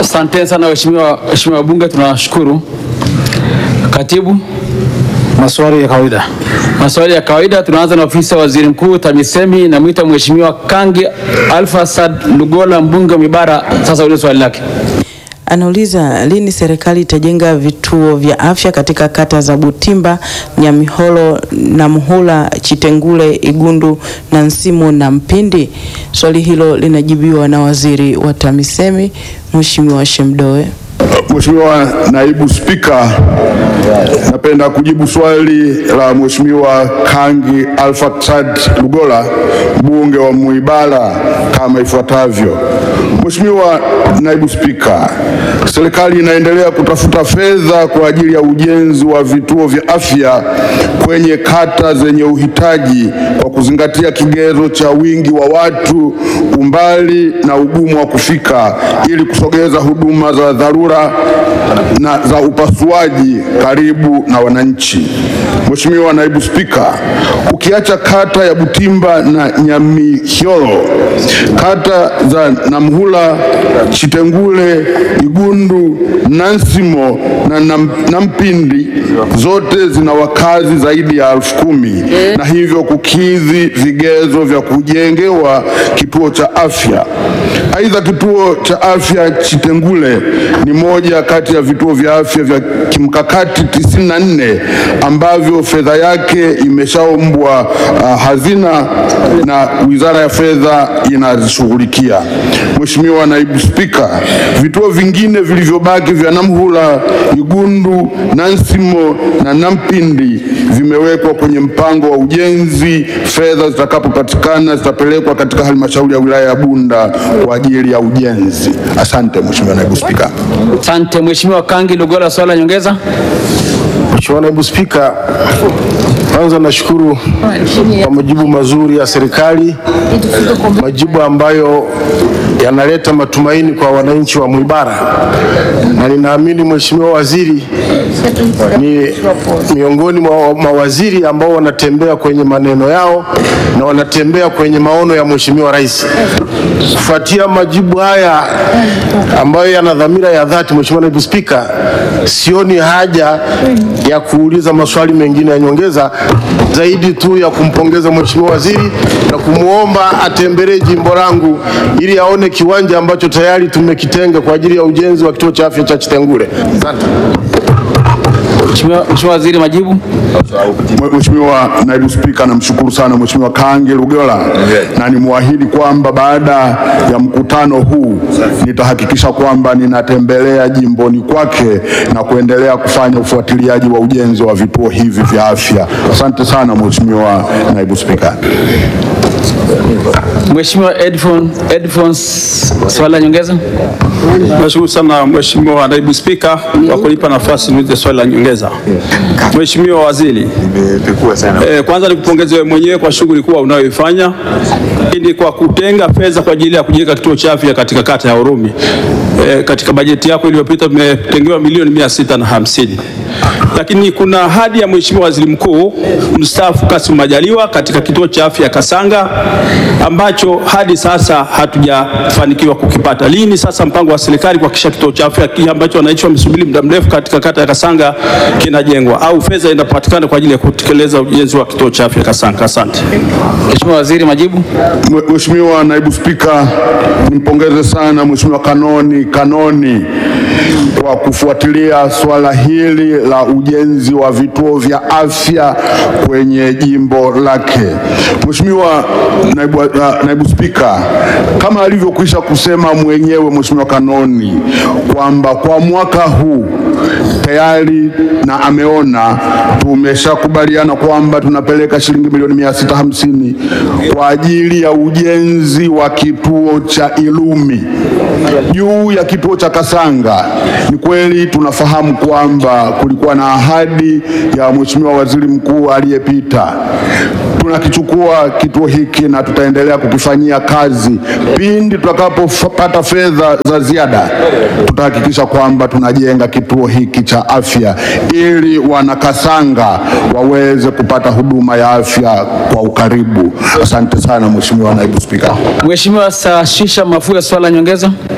Asante sana waheshimiwa waheshimiwa wabunge, tunawashukuru. Katibu, Maswali ya kawaida. maswali ya kawaida. Tunaanza na ofisi ya waziri mkuu TAMISEMI. Namwita Mheshimiwa Kangi Alpha Sad Lugola, mbunge wa Mibara, sasa ulize swali lake. Anauliza lini serikali itajenga vituo vya afya katika kata za Butimba, Nyamiholo, Namuhula, Chitengule, Igundu, Nansimo na Mpindi. Swali hilo linajibiwa na waziri wa TAMISEMI Mheshimiwa Shemdoe. Mheshimiwa Naibu Spika, napenda kujibu swali la Mheshimiwa Kangi Alpha Sad Lugola, mbunge wa Mwibara kama ifuatavyo. Mheshimiwa Naibu Spika, serikali inaendelea kutafuta fedha kwa ajili ya ujenzi wa vituo vya afya kwenye kata zenye uhitaji kwa kuzingatia kigezo cha wingi wa watu, umbali na ugumu wa kufika ili kusogeza huduma za dharura na za upasuaji karibu na wananchi. Mheshimiwa Naibu Spika, ukiacha kata ya Butimba na Nyamihyolo, kata za Namhula, Chitengule, Igundu, Nansimo na Nam, Nampindi zote zina wakazi zaidi ya elfu kumi na hivyo kukidhi vigezo vya kujengewa kituo cha afya. Aidha, kituo cha afya Chitengule ni moja kati ya vituo vya afya vya kimkakati 94 ambavyo fedha yake imeshaombwa uh, hazina na Wizara ya Fedha inazishughulikia. Mheshimiwa Naibu Spika, vituo vingine vilivyobaki vya Namhula, Igundu, Nansimo na Nampindi vimewekwa kwenye mpango wa ujenzi. Fedha zitakapopatikana zitapelekwa katika halmashauri ya wilaya ya Bunda kwa ajili ya ujenzi. Asante Mheshimiwa Naibu Spika. Asante Mheshimiwa Kangi Lugola, swali la nyongeza. Mheshimiwa Naibu Spika, kwanza nashukuru kwa majibu mazuri ya serikali, majibu ambayo yanaleta matumaini kwa wananchi wa Mwibara, na ninaamini Mheshimiwa Waziri ni miongoni mwa mawaziri ambao wanatembea kwenye maneno yao na wanatembea kwenye maono ya Mheshimiwa Rais. Kufuatia majibu haya ambayo yana dhamira ya dhati, Mheshimiwa Naibu Spika, sioni haja ya kuuliza maswali mengine ya nyongeza zaidi tu ya kumpongeza Mheshimiwa Waziri na kumwomba atembelee jimbo langu ili aone kiwanja ambacho tayari tumekitenga kwa ajili ya ujenzi wa kituo cha afya cha Chitengule. Asante. Mheshimiwa Mheshimiwa Waziri, majibu. Mheshimiwa Naibu Spika, namshukuru sana Mheshimiwa Kangi Lugola na nimwahidi kwamba baada ya mkutano huu nitahakikisha kwamba ninatembelea jimboni kwake na kuendelea kufanya ufuatiliaji wa ujenzi wa vituo hivi vya afya. Asante sana Mheshimiwa Naibu Spika. Mheshimiwa Edfon Edfons, swali la nyongeza. Nashukuru sana Mheshimiwa Naibu Spika kwa kunipa nafasi niulize swali la nyongeza. Mheshimiwa Waziri, eh, kwanza nikupongeze wewe mwenyewe kwa shughuli kubwa unayoifanya ili kwa kutenga fedha kwa ajili ya kujenga kituo cha afya katika kata ya Urumi. Eh, katika bajeti yako iliyopita tumetengewa milioni mia sita na hamsini lakini kuna ahadi ya Mheshimiwa Waziri Mkuu mstaafu Kassim Majaliwa katika kituo cha afya Kasanga ambacho hadi sasa hatujafanikiwa kukipata. Lini sasa mpango wa serikali kuhakikisha kituo cha afya kile ambacho wananchi wamesubiri muda mrefu katika kata ya Kasanga kinajengwa au fedha inapatikana kwa ajili ya kutekeleza ujenzi wa kituo cha afya Kasanga? Asante. Mheshimiwa Waziri, majibu. Mwe- Mheshimiwa Naibu Spika, nimpongeze sana Mheshimiwa Kanoni Kanoni kwa kufuatilia swala hili la ujenzi wa vituo vya afya kwenye jimbo lake. Mheshimiwa Naibu, uh, Naibu Spika, kama alivyokwisha kusema mwenyewe Mheshimiwa Kanoni kwamba kwa mwaka huu tayari na ameona tumeshakubaliana kwamba tunapeleka shilingi milioni mia sita hamsini kwa ajili ya ujenzi wa kituo cha Ilumi juu ya kituo cha Kasanga. Ni kweli tunafahamu kwamba kulikuwa na ahadi ya Mheshimiwa Waziri Mkuu aliyepita. Tunakichukua kituo hiki na tutaendelea kukifanyia kazi. Pindi tutakapopata fedha za ziada, tutahakikisha kwamba tunajenga kituo hiki cha afya ili wanakasanga waweze kupata huduma ya afya kwa ukaribu. Asante sana Mheshimiwa Naibu Spika. Mheshimiwa Saashisha Mafua, swali la nyongeza.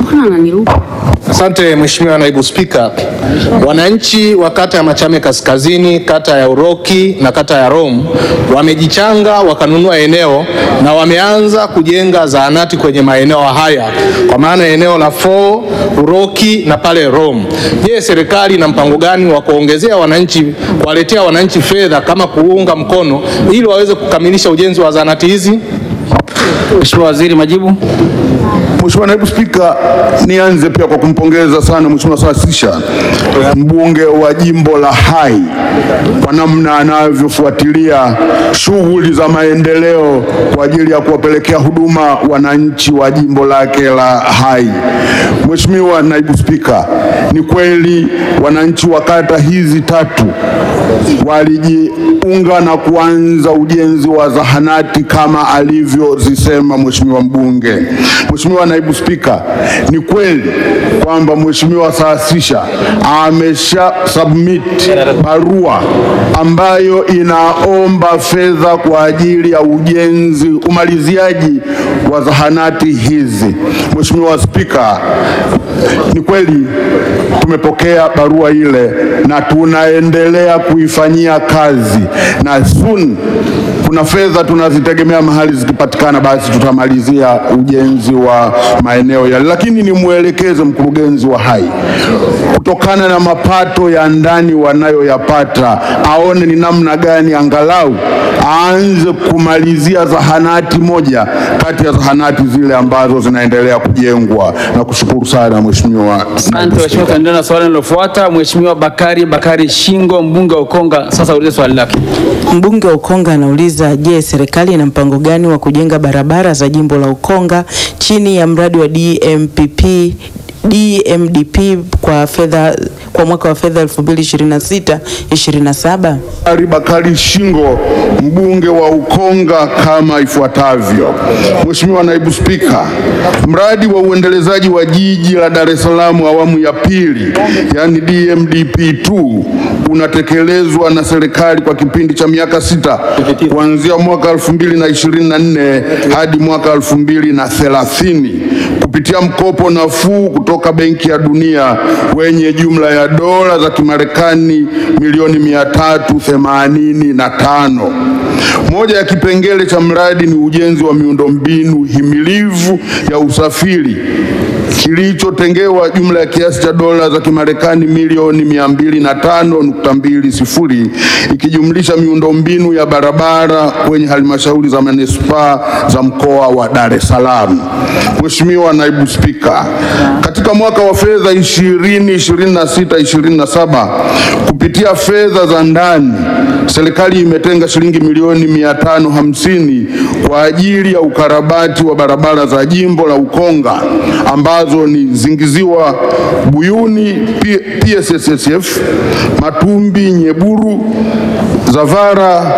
Asante Mheshimiwa Naibu Spika. Wananchi wa kata ya Machame Kaskazini, kata ya Uroki na kata ya Rom wamejichanga wakanunua eneo na wameanza kujenga zahanati kwenye maeneo haya kwa maana eneo la Fo, Uroki na pale Rom. Je, serikali ina mpango gani wa kuongezea wananchi, kuwaletea wananchi fedha kama kuunga mkono ili waweze kukamilisha ujenzi wa zahanati hizi? Mheshimiwa Waziri, majibu. Mheshimiwa Naibu Spika, nianze pia kwa kumpongeza sana Mheshimiwa Saasisha mbunge wa jimbo la Hai kwa namna anavyofuatilia shughuli za maendeleo kwa ajili ya kuwapelekea huduma wananchi wa jimbo lake la Hai. Mheshimiwa Naibu Spika, ni kweli wananchi wa kata hizi tatu walijiunga na kuanza ujenzi wa zahanati kama alivyozisema Mheshimiwa mbunge. Mheshimiwa Naibu Spika, ni kweli kwamba Mheshimiwa Saasisha amesha submit barua ambayo inaomba fedha kwa ajili ya ujenzi, umaliziaji wa zahanati hizi. Mheshimiwa Spika, ni kweli tumepokea barua ile na tunaendelea kuifanyia kazi na soon kuna fedha tunazitegemea mahali zikipatikana, basi tutamalizia ujenzi wa maeneo yale, lakini nimwelekeze mkurugenzi wa Hai kutokana na mapato ya ndani wanayoyapata aone ni namna gani angalau aanze kumalizia zahanati moja kati ya zahanati zile ambazo zinaendelea kujengwa. Na kushukuru sana Mheshimiwa. Asante Mheshimiwa, tuendelee na swali linalofuata. Mheshimiwa Bakari Bakari Shingo, mbunge wa Ukonga, sasa ulize swali lake. Mbunge wa Ukonga anauliza, je, serikali ina mpango gani wa kujenga barabara za jimbo la Ukonga chini ya mradi wa DMPP DMDP kwa fedha kwa mwaka wa fedha 2026 27? Bakari Bakari Shingo mbunge wa Ukonga kama ifuatavyo. Mheshimiwa Naibu Spika, mradi wa uendelezaji wa jiji la Dar es Salaam awamu ya pili, yani DMDP2 unatekelezwa na serikali kwa kipindi cha miaka sita kuanzia mwaka 2024 hadi mwaka 2030 kupitia mkopo nafuu kutoka Benki ya Dunia wenye jumla ya dola za Kimarekani milioni mia tatu themanini na tano. Moja ya kipengele cha mradi ni ujenzi wa miundombinu himilivu ya usafiri kilichotengewa jumla ya kiasi cha dola za Kimarekani milioni mia mbili na tano nukta mbili sifuri ikijumlisha miundombinu ya barabara kwenye halmashauri za manispaa za mkoa wa Dar es Salaam. Mheshimiwa Naibu Spika, katika mwaka wa fedha 2026 27 kupitia fedha za ndani serikali imetenga shilingi milioni mia tano hamsini kwa ajili ya ukarabati wa barabara za jimbo la Ukonga ambazo ni Zingiziwa Buyuni P- PSSSF, Matumbi Nyeburu, Zavara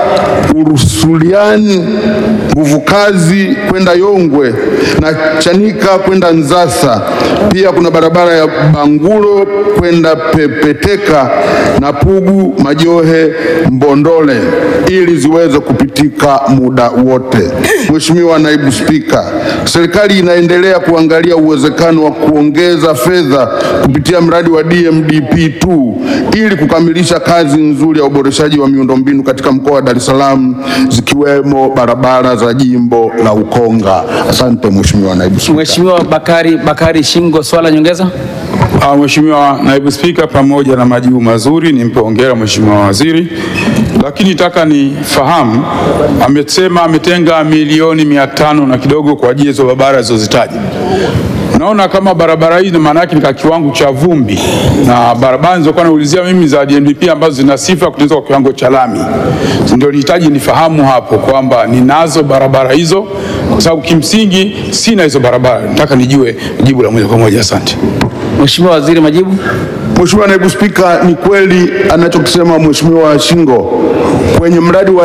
Urusuliani, Nguvu Kazi kwenda Yongwe na Chanika kwenda Nzasa. Pia kuna barabara ya Bangulo kwenda Pepeteka na Pugu Majohe Mbondole ili ziweze kupitika muda wote. Mheshimiwa Naibu Spika, serikali inaendelea kuangalia uwezekano wa kuongeza fedha kupitia mradi wa DMDP2 ili kukamilisha kazi nzuri ya uboreshaji wa miundombinu katika mkoa wa Dar es Salaam zikiwemo barabara za jimbo la Ukonga. Asante Mheshimiwa Naibu Spika. Mheshimiwa Bakari Bakari Shingo, swala nyongeza. Ah, Mheshimiwa Naibu Spika, pamoja na majibu mazuri nimpe hongera Mheshimiwa Waziri, lakini nataka nifahamu, amesema ametenga milioni mia tano na kidogo kwa ajili ya hizo barabara alizozitaja. Naona kama barabara hii maana yake ni kwa kiwango cha vumbi, na barabara nilizokuwa naulizia mimi za DMDP ambazo zina sifa ya kutengenezwa kwa kiwango cha lami, ndio nihitaji nifahamu hapo kwamba ninazo barabara hizo, kwa sababu kimsingi sina hizo barabara. Nataka nijue jibu la moja kwa moja. Asante. Mheshimiwa Waziri, majibu. Mheshimiwa Naibu Spika, ni kweli anachokisema Mheshimiwa Shingo kwenye mradi wa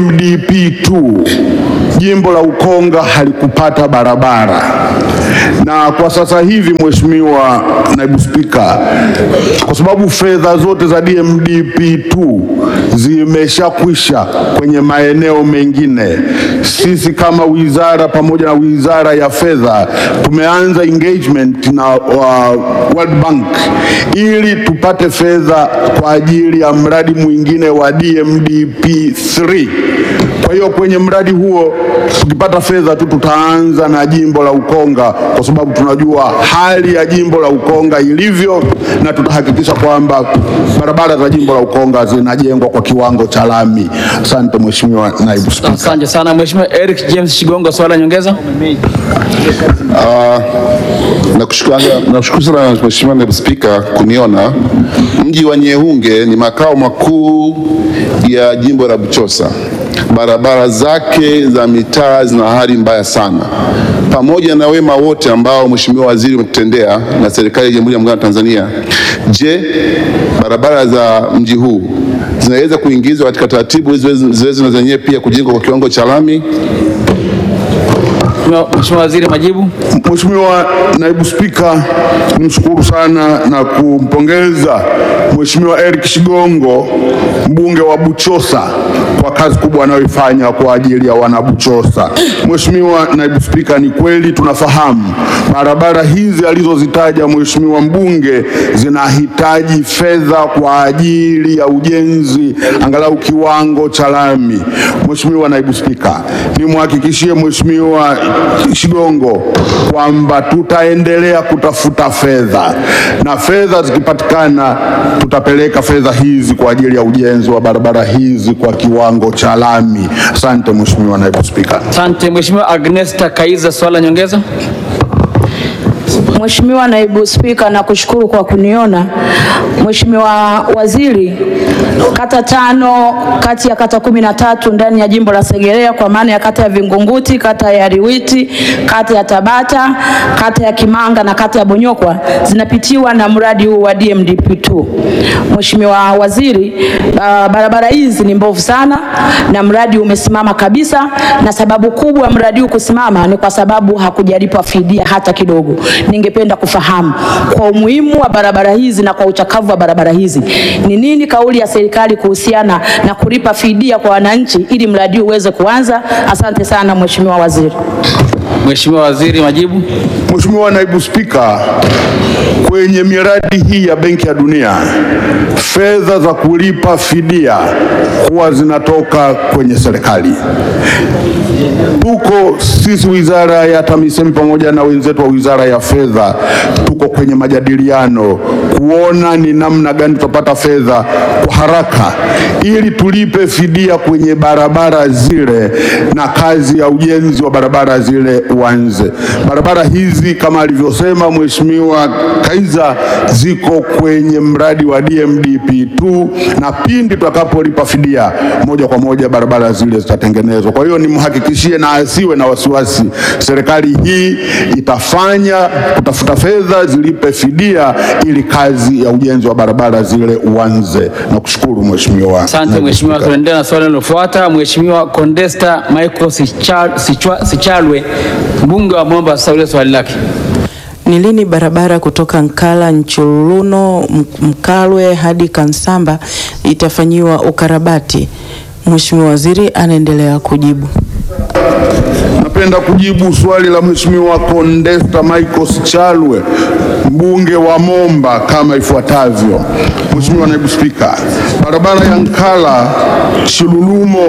DMDP2 jimbo la Ukonga halikupata barabara, na kwa sasa hivi Mheshimiwa Naibu Spika, kwa sababu fedha zote za DMDP2 zimeshakwisha kwenye maeneo mengine, sisi kama wizara pamoja na wizara ya fedha tumeanza engagement na wa World Bank ili tupate fedha kwa ajili ya mradi mwingine wa DMDP 3. Kwa hiyo kwenye mradi huo tukipata fedha tu tutaanza na jimbo la Ukonga kwa sababu tunajua hali ya jimbo la Ukonga ilivyo, na tutahakikisha kwamba barabara za jimbo la Ukonga zinajengwa kwa kiwango cha lami. Asante Mheshimiwa Naibu Spika. Asante sana Mheshimiwa Eric James Shigongo, swali la nyongeza. Nakushukuru nakushukuru sana Mheshimiwa Naibu Spika kuniona. Mji wa Nyehunge ni makao makuu ya jimbo la Buchosa. Barabara zake za mitaa zina hali mbaya sana. Pamoja na wema wote ambao Mheshimiwa Waziri umetutendea na serikali ya Jamhuri ya Muungano wa Tanzania, je, barabara za mji huu zinaweza kuingizwa katika taratibu hizi ziweze- ziweze na zenyewe pia kujengwa kwa kiwango cha lami? Mheshimiwa Mheshimiwa Waziri, majibu. Mheshimiwa Naibu Spika, nimshukuru sana na kumpongeza Mheshimiwa Eric Shigongo mbunge wa Buchosa kwa kazi kubwa anayoifanya kwa ajili ya wanabuchosa. Mheshimiwa Naibu Spika, ni kweli tunafahamu barabara hizi alizozitaja Mheshimiwa mbunge zinahitaji fedha kwa ajili ya ujenzi angalau kiwango cha lami. Mheshimiwa Naibu Spika, nimhakikishie Mheshimiwa Shigongo kwamba tutaendelea kutafuta fedha na fedha zikipatikana tutapeleka fedha hizi kwa ajili ya ujenzi wa barabara hizi kwa kiwango cha lami. Asante Mheshimiwa Naibu Spika. Asante Mheshimiwa Agnesta Kaiza, swali la nyongeza. Mheshimiwa Naibu Spika, nakushukuru kwa kuniona. Mheshimiwa Waziri, kata tano kati ya kata kumi na tatu ndani ya jimbo la Segerea kwa maana ya kata ya Vingunguti, kata ya Riwiti, kata ya Tabata, kata ya Kimanga na kata ya Bonyokwa zinapitiwa na mradi huu wa DMDP2. Mheshimiwa Waziri, uh, barabara hizi ni mbovu sana na mradi umesimama kabisa, na sababu kubwa ya mradi huu kusimama ni kwa sababu hakujalipwa fidia hata kidogo. Ningependa kufahamu kwa umuhimu wa barabara hizi na kwa uchakavu wa barabara hizi, ni nini kauli ya serikali kuhusiana na kulipa fidia kwa wananchi ili mradi huu uweze kuanza? Asante sana Mheshimiwa Waziri. Mheshimiwa Waziri, majibu. Mheshimiwa Naibu Spika, kwenye miradi hii ya Benki ya Dunia fedha za kulipa fidia huwa zinatoka kwenye serikali. Tuko sisi wizara ya TAMISEMI pamoja na wenzetu wa wizara ya fedha, tuko kwenye majadiliano kuona ni namna gani tutapata fedha kwa haraka ili tulipe fidia kwenye barabara zile na kazi ya ujenzi wa barabara zile uanze. Barabara hizi kama alivyosema Mheshimiwa Kaiza ziko kwenye mradi wa DMDP2 na pindi tutakapolipa fidia moja kwa moja barabara zile zitatengenezwa. Kwa hiyo nimhakikishie na asiwe na wasiwasi, serikali hii itafanya kutafuta fedha zilipe fidia ili kazi ya ujenzi wa barabara zile uanze. Nakushukuru Mheshimiwa. Asante Naibu Mheshimiwa, Spika. tunaendelea na swali linalofuata. Mheshimiwa Condesta Michael Sicha- Sichwa- Sichalwe, mbunge wa Momba, sasa ulize swali lake. Ni lini barabara kutoka Nkala Nchuluno M- Mkalwe hadi Kansamba itafanyiwa ukarabati? Mheshimiwa Waziri anaendelea kujibu. Napenda kujibu swali la Mheshimiwa Condesta Michael Sichalwe mbunge wa Momba kama ifuatavyo. Mheshimiwa Naibu Spika, barabara ya Nkala Chilulumo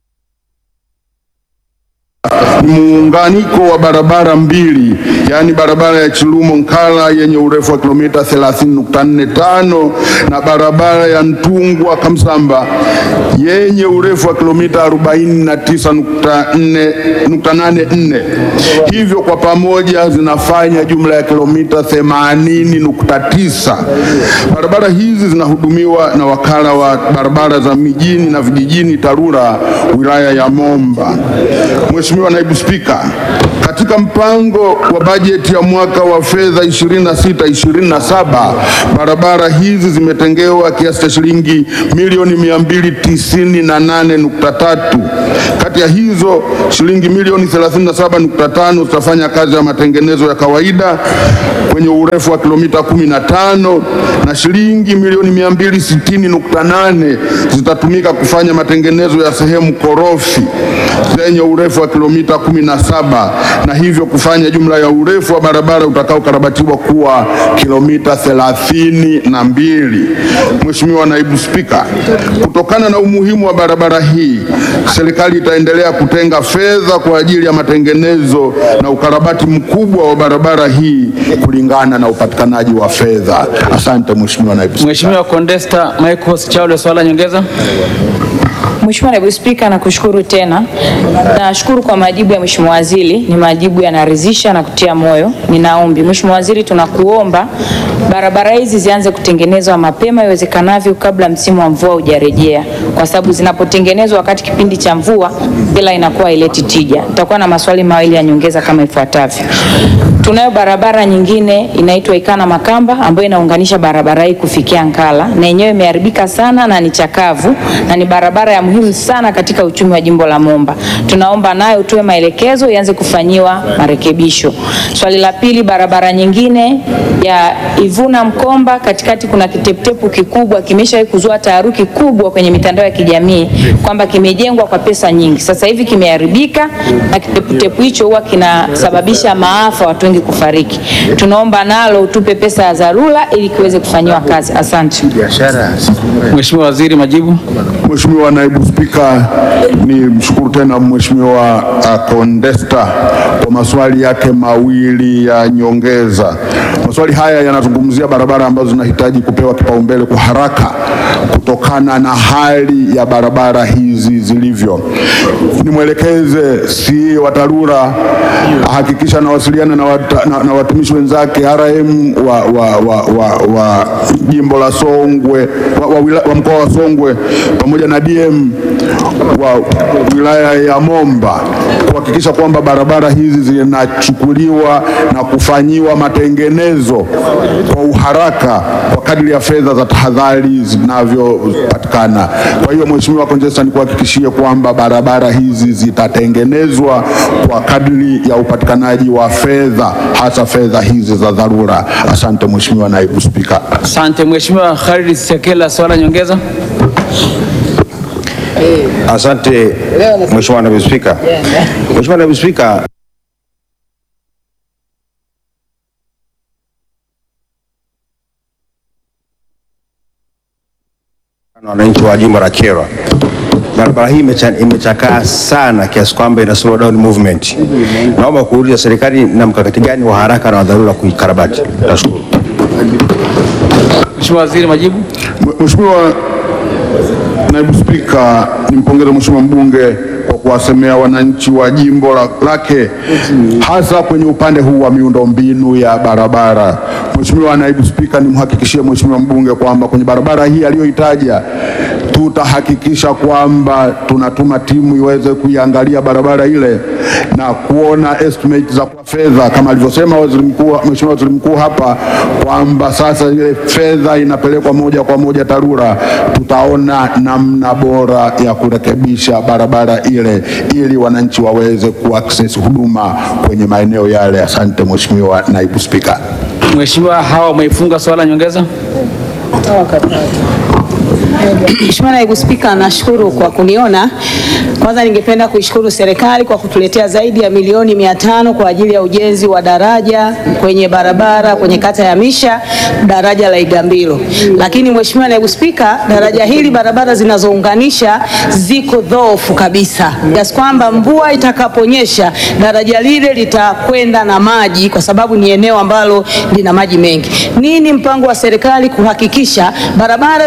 ni muunganiko wa barabara mbili, yaani barabara ya Chilumo Nkala yenye urefu wa kilomita 30.45 na barabara ya Ntungwa Kamsamba yenye urefu wa kilomita 49.84. Hivyo kwa pamoja zinafanya jumla ya kilomita 80.9. Barabara hizi zinahudumiwa na wakala wa barabara za mijini na vijijini TARURA wilaya ya Momba. Mheshimiwa Naibu Naibu Spika, katika mpango wa bajeti ya mwaka wa fedha 26 27 barabara hizi zimetengewa kiasi cha shilingi milioni 298.3. Kati ya hizo shilingi milioni 37.5 zitafanya kazi ya matengenezo ya kawaida kwenye urefu wa kilomita 15 na shilingi milioni 260.8 zitatumika kufanya matengenezo ya sehemu korofi zenye urefu wa kilomita 17 na hivyo kufanya jumla ya urefu wa barabara utakaokarabatiwa kuwa kilomita 32. Mheshimiwa Naibu Spika, kutokana na umuhimu wa barabara hii, serikali itaendelea kutenga fedha kwa ajili ya matengenezo na ukarabati mkubwa wa barabara hii kulingana na upatikanaji wa fedha. Asante Mheshimiwa Naibu Spika. Mheshimiwa Condesta Michael Chaule, swali la nyongeza. Mheshimiwa Naibu Spika, nakushukuru tena. Nashukuru kwa majibu ya Mheshimiwa Waziri, ni majibu yanaridhisha na kutia moyo. Ninaombi Mheshimiwa Waziri, tunakuomba barabara hizi zianze kutengenezwa mapema iwezekanavyo kabla msimu wa mvua hujarejea, kwa sababu zinapotengenezwa wakati kipindi cha mvua bila inakuwa haileti tija. Nitakuwa na maswali mawili ya nyongeza kama ifuatavyo. Tunayo barabara nyingine inaitwa Ikana Makamba ambayo inaunganisha barabara hii kufikia Nkala na yenyewe imeharibika sana na ni chakavu na ni barabara ya muhimu sana katika uchumi wa jimbo la Momba. Tunaomba nayo tuwe maelekezo ianze kufanyiwa marekebisho. Swali la pili, barabara nyingine ya Ivuna Mkomba, katikati kuna kiteputepu kikubwa kimeshawahi kuzua taharuki kubwa kwenye mitandao ya kijamii kwamba kimejengwa kwa pesa nyingi, sasa hivi kimeharibika na kiteputepu hicho huwa kinasababisha maafa, watu wengi kufariki. Tunaomba nalo tupe pesa ya dharura ili kiweze kufanyiwa kazi. Asante. Mheshimiwa Waziri, majibu. Mheshimiwa Naibu Spika, ni mshukuru tena Mheshimiwa uh, Condesta kwa maswali yake mawili ya nyongeza. Maswali haya yanazungumzia barabara ambazo zinahitaji kupewa kipaumbele kwa haraka kutokana na hali ya barabara hizi zilivyo. Nimwelekeze CEO wa TARURA ahakikisha anawasiliana na, wata, na, na watumishi wenzake RM wa, wa, wa, wa, wa jimbo la Songwe wa, wa, wila- wa mkoa wa Songwe pamoja na DM wa wilaya ya Momba kuhakikisha kwamba barabara hizi zinachukuliwa na kufanyiwa matengenezo kwa uharaka kwa kadri ya fedha za tahadhari zinavyopatikana. Kwa hiyo Mheshimiwa Conjesta, nikuhakikishie kwamba barabara hizi zitatengenezwa kwa kadri ya upatikanaji wa fedha, hasa fedha hizi za dharura. Asante Mheshimiwa Naibu Spika. Asante Mheshimiwa Khalid Sekela, swali la nyongeza. Asante Mheshimiwa Naibu Spika. Mheshimiwa Naibu Spika, na wananchi wa jimbo la Kyerwa, barabara hii imecha- imechakaa sana kiasi kwamba ina slow down movement. Naomba kuuliza serikali na mkakati gani wa haraka na wa dharura kuikarabati? Nashukuru. Mheshimiwa Waziri, majibu. Mheshimiwa Naibu Spika, nimpongeze Mheshimiwa mbunge kwa kuwasemea wananchi wa jimbo la- lake hasa kwenye upande huu wa miundombinu ya barabara. Mheshimiwa Naibu Spika, nimhakikishie Mheshimiwa mbunge kwamba kwenye barabara hii aliyoitaja tutahakikisha kwamba tunatuma timu iweze kuiangalia barabara ile na kuona estimate za kwa fedha kama alivyosema waziri mkuu, Mheshimiwa Waziri Mkuu hapa kwamba sasa ile fedha inapelekwa moja kwa moja TARURA, tutaona namna bora ya kurekebisha barabara ile ili wananchi waweze kuaccess huduma kwenye maeneo yale. Asante Mheshimiwa Naibu Spika. Mheshimiwa Hawa Mwaifunga, swali la nyongeza. Mheshimiwa Naibu Spika, nashukuru kwa kuniona. Kwanza ningependa kuishukuru serikali kwa kutuletea zaidi ya milioni mia tano kwa ajili ya ujenzi wa daraja kwenye barabara kwenye kata ya Misha, daraja la Igambilo. Lakini Mheshimiwa Naibu Spika, daraja hili barabara zinazounganisha ziko dhoofu kabisa kiasi kwamba mvua itakaponyesha daraja lile litakwenda na maji kwa sababu ni eneo ambalo lina maji mengi. Nini mpango wa serikali kuhakikisha barabara zinazo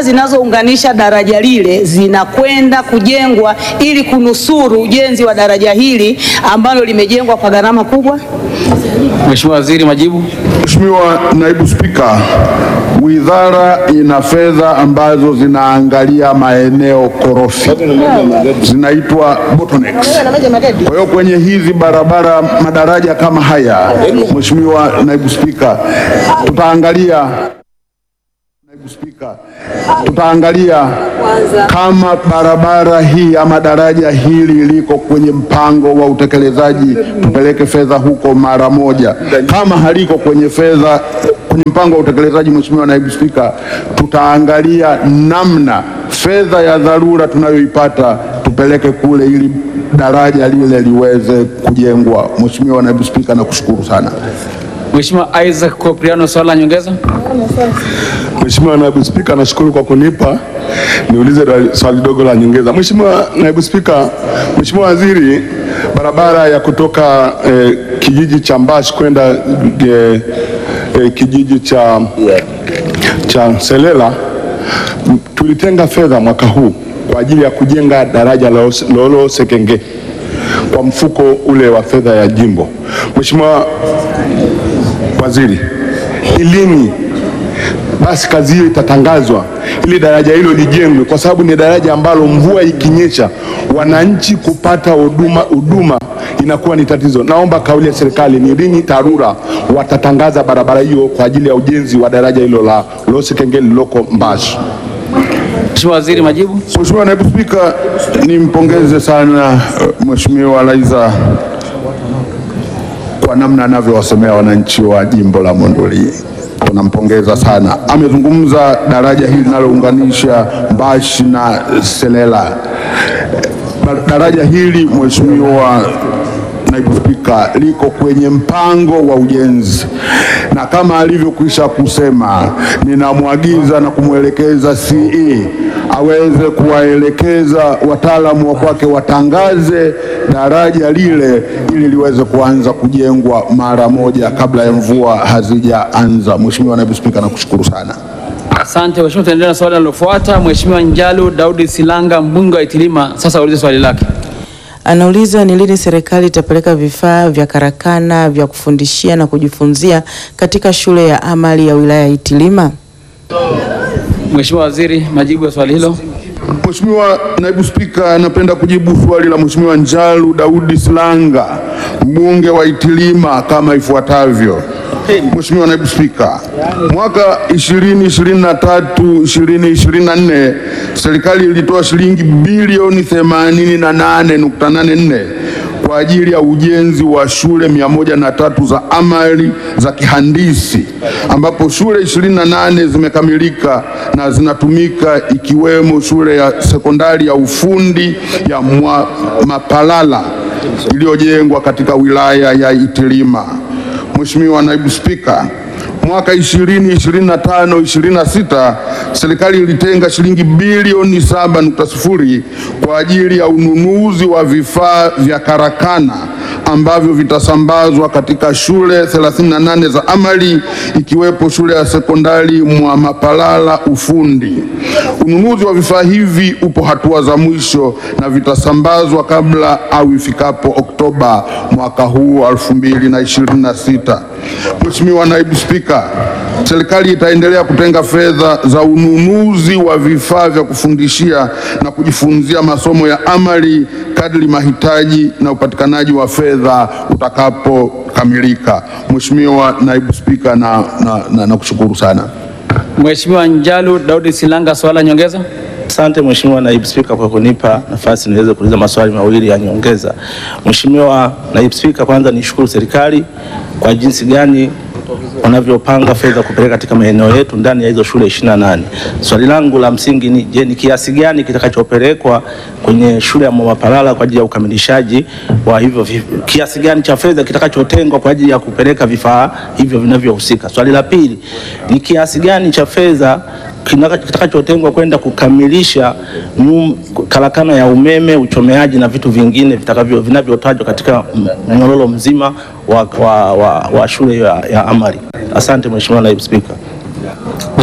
zinazounganisha daraja lile zinakwenda kujengwa ili kunusuru ujenzi wa daraja hili ambalo limejengwa kwa gharama kubwa? Mheshimiwa Waziri, majibu. Mheshimiwa Naibu Spika, wizara ina fedha ambazo zinaangalia maeneo korofi zinaitwa bottlenecks. Kwa hiyo kwenye hizi barabara madaraja kama haya, Mheshimiwa Naibu Spika, tutaangalia Naibu Spika, tutaangalia kama barabara hii ama daraja hili liko kwenye mpango wa utekelezaji, tupeleke fedha huko mara moja. Kama haliko kwenye fedha kwenye mpango wa utekelezaji, Mheshimiwa Naibu Spika, tutaangalia namna fedha ya dharura tunayoipata tupeleke kule ili daraja lile liweze kujengwa. Mheshimiwa Naibu Spika, nakushukuru sana. Mheshimiwa Isaac Kopriano, swali la nyongeza. Mheshimiwa Naibu Spika, nashukuru kwa kunipa niulize da- swali dogo la nyongeza. Mheshimiwa Naibu Spika, Mheshimiwa Waziri, barabara ya kutoka eh, kijiji cha Mbash kwenda eh, eh, kijiji cha, cha Selela m- tulitenga fedha mwaka huu kwa ajili ya kujenga daraja la Os- Lolo Sekenge kwa mfuko ule wa fedha ya jimbo. Mheshimiwa Waziri, ni lini basi kazi hiyo itatangazwa ili daraja hilo lijengwe, kwa sababu ni daraja ambalo mvua ikinyesha wananchi kupata huduma huduma inakuwa ni tatizo. Naomba kauli ya serikali ni lini TARURA watatangaza barabara hiyo kwa ajili ya ujenzi wa daraja hilo la Losekenge lililoko Mbashi. Mheshimiwa Waziri, majibu. Mheshimiwa Naibu Spika, nimpongeze sana eh, Mheshimiwa Laiza kwa namna anavyowasomea wananchi wa jimbo la Monduli. Tunampongeza sana. Amezungumza daraja hili linalounganisha Mbashi na Selela. Ba- Daraja hili Mheshimiwa Naibu Spika, liko kwenye mpango wa ujenzi, na kama alivyokwisha kusema, ninamwagiza na kumwelekeza CE aweze kuwaelekeza wataalamu wa kwake watangaze daraja lile ili liweze kuanza kujengwa mara moja kabla ya mvua hazijaanza. Mheshimiwa Naibu Spika, nakushukuru sana. Asante Mheshimiwa, tuendelee na swali linalofuata. Mheshimiwa Njalu Daudi Silanga, mbunge wa Itilima, sasa aulize swali lake. Anauliza ni lini serikali itapeleka vifaa vya karakana vya kufundishia na kujifunzia katika shule ya amali ya wilaya ya Itilima. Mheshimiwa Waziri, majibu ya swali hilo. Mheshimiwa Naibu Spika, napenda kujibu swali la Mheshimiwa Njalu Daudi Silanga, mbunge wa Itilima kama ifuatavyo. Mheshimiwa Naibu Spika, mwaka 2023 2024 serikali ilitoa shilingi bilioni 88.84 kwa ajili ya ujenzi wa shule mia moja na tatu za amali za kihandisi ambapo shule 28 zimekamilika na zinatumika ikiwemo shule ya sekondari ya ufundi ya Mwa, Mapalala iliyojengwa katika wilaya ya Itilima. Mheshimiwa Naibu Spika, mwaka 2025 26 serikali ilitenga shilingi bilioni 7.0 kwa ajili ya ununuzi wa vifaa vya karakana ambavyo vitasambazwa katika shule 38 za amali ikiwepo shule ya sekondari mwa Mapalala ufundi. Ununuzi wa vifaa hivi upo hatua za mwisho na vitasambazwa kabla au ifikapo Oktoba mwaka huu 2026. Mheshimiwa Naibu Spika, serikali itaendelea kutenga fedha za ununuzi wa vifaa vya kufundishia na kujifunzia masomo ya amali kadri mahitaji na upatikanaji wa fedha utakapokamilika. Mheshimiwa Naibu Spika, na, na, na, na kushukuru sana. Mheshimiwa Njalu Daudi Silanga, swali la nyongeza. Asante Mheshimiwa Naibu Spika kwa kunipa nafasi niweze kuuliza maswali mawili ya nyongeza. Mheshimiwa Naibu Spika, kwanza nishukuru serikali kwa jinsi gani wanavyopanga fedha kupeleka katika maeneo yetu ndani ya hizo shule 28. Swali langu la msingi ni je, ni kiasi gani kitakachopelekwa kwenye shule ya Mwamapalala kwa ajili ya ukamilishaji wa hivyo vi- kiasi gani cha fedha kitakachotengwa kwa ajili ya kupeleka vifaa hivyo vinavyohusika. Swali la pili ni kiasi gani cha fedha kinaka- kitakachotengwa kwenda kukamilisha nyum- karakana ya umeme, uchomeaji na vitu vingine vitakavyo vinavyotajwa katika m- mnyororo mzima wa, wa, wa, wa shule ya, ya amali. Asante Mheshimiwa Naibu Spika.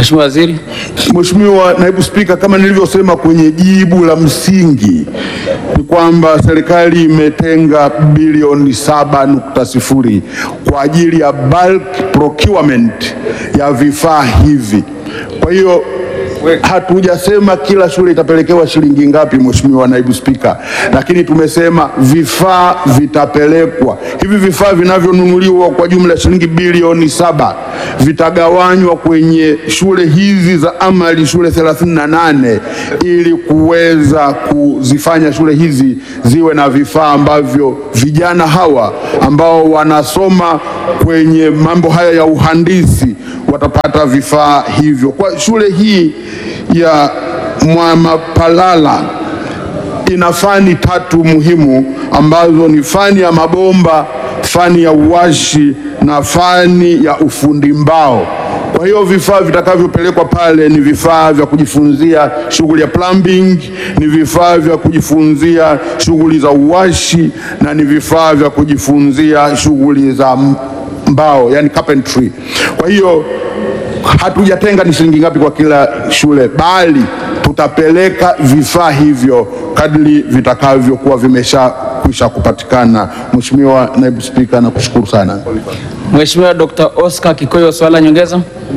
Mheshimiwa Waziri. Mheshimiwa Naibu Spika, kama nilivyosema kwenye jibu la msingi ni kwamba serikali imetenga bilioni saba nukta sifuri kwa ajili ya bulk procurement ya vifaa hivi. Kwa hiyo hatujasema kila shule itapelekewa shilingi ngapi, Mheshimiwa Naibu Spika, lakini tumesema vifaa vitapelekwa. Hivi vifaa vinavyonunuliwa kwa jumla ya shilingi bilioni saba vitagawanywa kwenye shule hizi za amali, shule 38 ili kuweza kuzifanya shule hizi ziwe na vifaa ambavyo vijana hawa ambao wanasoma kwenye mambo haya ya uhandisi watapata vifaa hivyo. Kwa shule hii ya Mwamapalala ina fani tatu muhimu ambazo ni fani ya mabomba, fani ya uwashi na fani ya ufundi mbao. Kwa hiyo vifaa vitakavyopelekwa pale ni vifaa vya kujifunzia shughuli ya plumbing, ni vifaa vya kujifunzia shughuli za uwashi na ni vifaa vya kujifunzia shughuli za mbao, yani carpentry. Kwa hiyo hatujatenga ni shilingi ngapi kwa kila shule, bali tutapeleka vifaa hivyo kadri vitakavyokuwa vimeshakwisha kupatikana. Mheshimiwa Naibu Spika, nakushukuru sana. Mheshimiwa Dr. Oscar Kikoyo, swali la nyongeza.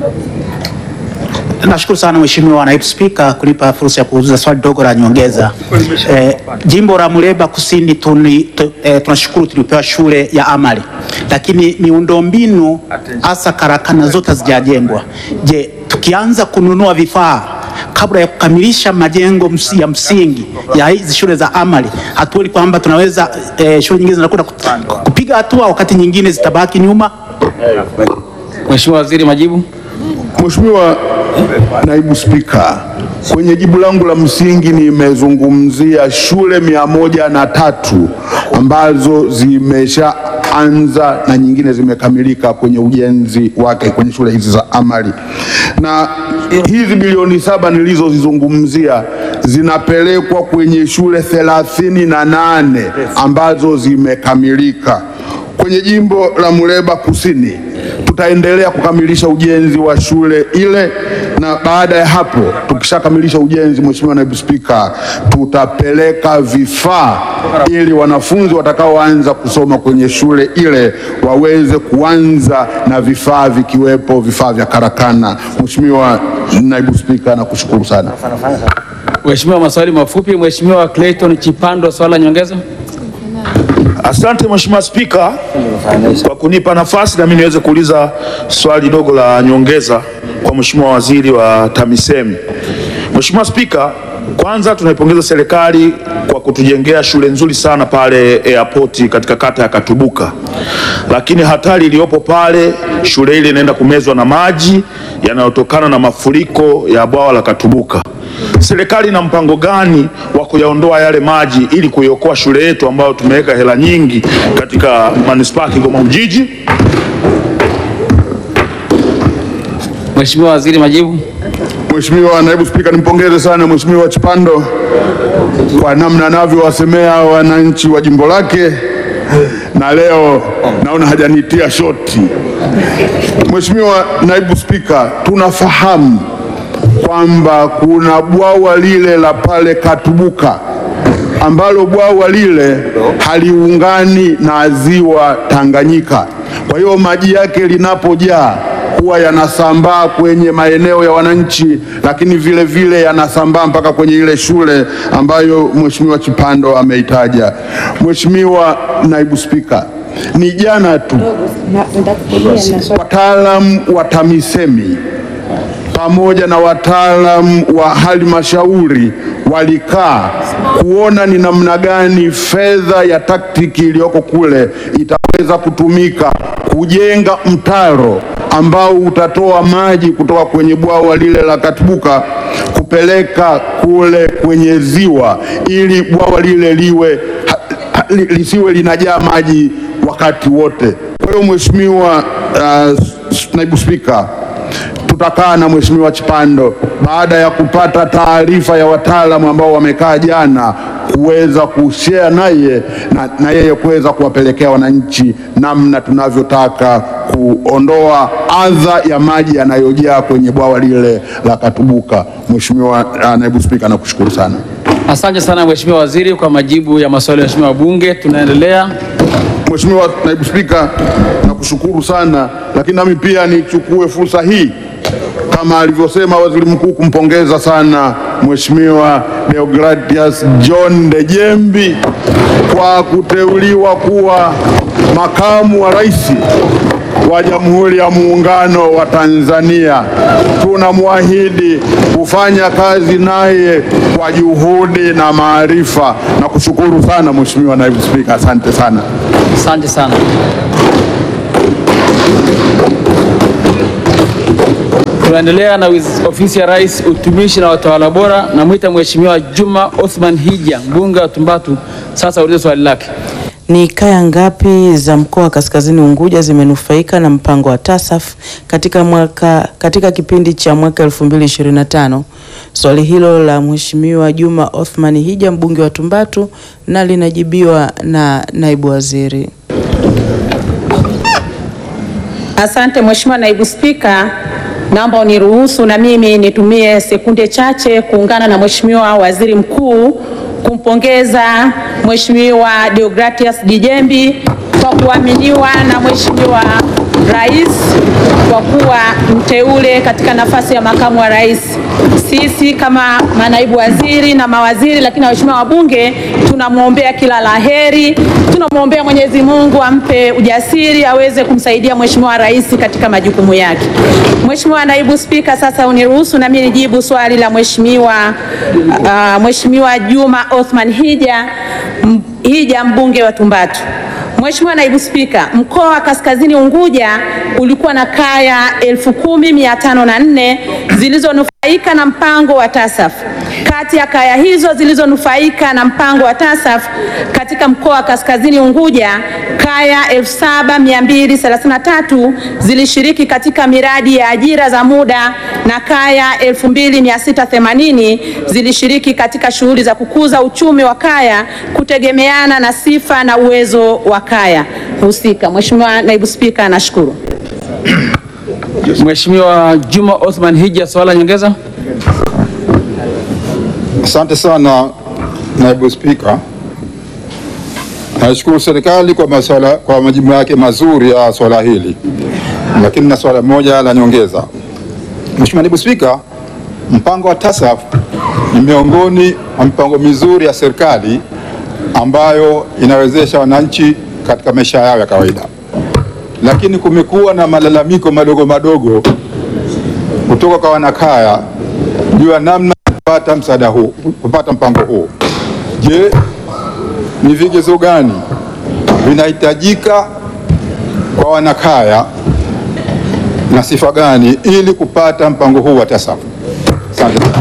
Nashukuru sana Mheshimiwa Naibu Spika kunipa fursa ya kuuliza swali dogo la nyongeza. Eh, jimbo la Muleba Kusini tuni, tu, eh, tunashukuru tulipewa shule ya amali, lakini miundombinu hasa karakana zote hazijajengwa. Je, tukianza kununua vifaa kabla ya kukamilisha majengo msi, ya msingi ya hizi shule za amali, hatuoni kwamba tunaweza eh, shule nyingine zinakwenda kupiga hatua wakati nyingine zitabaki nyuma? Mheshimiwa Waziri, majibu. Mheshimiwa Naibu Spika, kwenye jibu langu la msingi nimezungumzia shule mia moja na tatu ambazo zimeshaanza na nyingine zimekamilika kwenye ujenzi wake kwenye shule hizi za amali, na hizi bilioni saba nilizozizungumzia zinapelekwa kwenye shule thelathini na nane ambazo zimekamilika kwenye jimbo la Muleba Kusini tutaendelea kukamilisha ujenzi wa shule ile, na baada ya hapo tukishakamilisha ujenzi, Mheshimiwa Naibu Spika, tutapeleka vifaa ili wanafunzi watakaoanza kusoma kwenye shule ile waweze kuanza na vifaa vikiwepo vifaa vya karakana. Mheshimiwa Naibu Spika, nakushukuru sana. Mheshimiwa, maswali mafupi. Mheshimiwa Clayton Chipando, swali la nyongeza. Asante Mheshimiwa Spika kwa kunipa nafasi na mimi niweze kuuliza swali dogo la nyongeza kwa Mheshimiwa Waziri wa TAMISEMI. Mheshimiwa Spika, kwanza tunaipongeza serikali kwa kutujengea shule nzuri sana pale airport katika kata ya Katubuka, lakini hatari iliyopo pale, shule ile inaenda kumezwa na maji yanayotokana na mafuriko ya bwawa la Katubuka. Serikali ina mpango gani wa kuyaondoa yale maji ili kuiokoa shule yetu ambayo tumeweka hela nyingi katika manispaa ya Kigoma Ujiji? Mheshimiwa Waziri, majibu. Mheshimiwa Naibu Spika, nimpongeze sana Mheshimiwa Chipando kwa namna anavyowasemea wananchi wa jimbo lake, na leo naona hajanitia shoti. Mheshimiwa Naibu Spika, tunafahamu kwamba kuna bwawa lile la pale Katubuka ambalo bwawa lile haliungani na ziwa Tanganyika. Kwa hiyo maji yake linapojaa huwa yanasambaa kwenye maeneo ya wananchi, lakini vile vile yanasambaa mpaka kwenye ile shule ambayo Mheshimiwa Chipando ameitaja. Mheshimiwa Naibu Spika, ni jana tu wataalamu wa TAMISEMI pamoja na wataalamu wa halmashauri walikaa kuona ni namna gani fedha ya taktiki iliyoko kule itaweza kutumika kujenga mtaro ambao utatoa maji kutoka kwenye bwawa lile la Katubuka kupeleka kule kwenye ziwa ili bwawa lile liwe ha, ha, li, lisiwe linajaa maji wakati wote. Kwa hiyo Mheshimiwa uh, Naibu Spika, tutakaa na Mheshimiwa Chipando baada ya kupata taarifa ya wataalamu ambao wamekaa jana kuweza kushare naye na, na yeye kuweza kuwapelekea wananchi namna tunavyotaka kuondoa adha ya maji yanayojaa kwenye bwawa lile la Katubuka. Mheshimiwa uh, Naibu Spika, nakushukuru sana. Asante sana Mheshimiwa Waziri kwa majibu ya maswali ya Mheshimiwa wabunge. Tunaendelea. Mheshimiwa Naibu Spika, nakushukuru sana, lakini nami pia nichukue fursa hii kama alivyosema Waziri Mkuu kumpongeza sana Mheshimiwa Deogratias John Dejembi kwa kuteuliwa kuwa makamu wa rais wa Jamhuri ya Muungano wa Tanzania. Tunamwahidi kufanya kazi naye kwa juhudi na maarifa. Nakushukuru sana Mheshimiwa Naibu Spika, asante sana. Asante sana. Tunaendelea na wiz- ofisi ya Rais, utumishi na watawala bora. Namwita Mheshimiwa Juma Othman Hija, mbunge wa Tumbatu, sasa ulize swali lake. Ni kaya ngapi za mkoa wa Kaskazini Unguja zimenufaika na mpango wa TASAF katika mwaka katika kipindi cha mwaka 2025? Swali hilo la Mheshimiwa Juma Othman Hija mbunge wa Tumbatu na linajibiwa na naibu waziri. Asante Mheshimiwa Naibu Spika, naomba uniruhusu na mimi nitumie sekunde chache kuungana na Mheshimiwa Waziri Mkuu kumpongeza Mheshimiwa Deogratias Dijembi kwa kuaminiwa na Mheshimiwa Rais kwa kuwa mteule katika nafasi ya makamu wa rais. Sisi kama manaibu waziri na mawaziri, lakini na waheshimiwa wabunge, tunamwombea kila laheri, tunamwombea Mwenyezi Mungu ampe ujasiri aweze kumsaidia Mheshimiwa Rais katika majukumu yake. Mheshimiwa Naibu Spika, sasa uniruhusu nami nijibu swali la Mheshimiwa uh, Mheshimiwa Juma Othman Hija m- Hija mbunge wa Tumbatu. Mheshimiwa Naibu Spika, mkoa wa Kaskazini Unguja ulikuwa na kaya 10,504 zilizonufaika na mpango wa TASAF. Kati ya kaya hizo zilizonufaika na mpango wa TASAF katika mkoa wa Kaskazini Unguja, kaya 7233 zilishiriki katika miradi ya ajira za muda na kaya 2680 zilishiriki katika shughuli za kukuza uchumi wa kaya kutegemeana na sifa na uwezo wa kaya husika. Mheshimiwa Naibu Spika, nashukuru. Mheshimiwa Juma Othman Hija, swala la nyongeza. Asante sana naibu spika. Naishukuru serikali kwa maswala, kwa majibu yake mazuri ya swala hili, lakini na swala moja la nyongeza. Mheshimiwa naibu spika, mpango wa TASAF ni miongoni mwa mipango mizuri ya serikali ambayo inawezesha wananchi katika maisha yao ya kawaida, lakini kumekuwa na malalamiko madogo madogo kutoka kwa wanakaya juu ya namna ya kupata msaada huu, kupata mpango huu. Je, ni vigezo gani vinahitajika kwa wanakaya na sifa gani ili kupata mpango huu wa TASAF? Asante sana.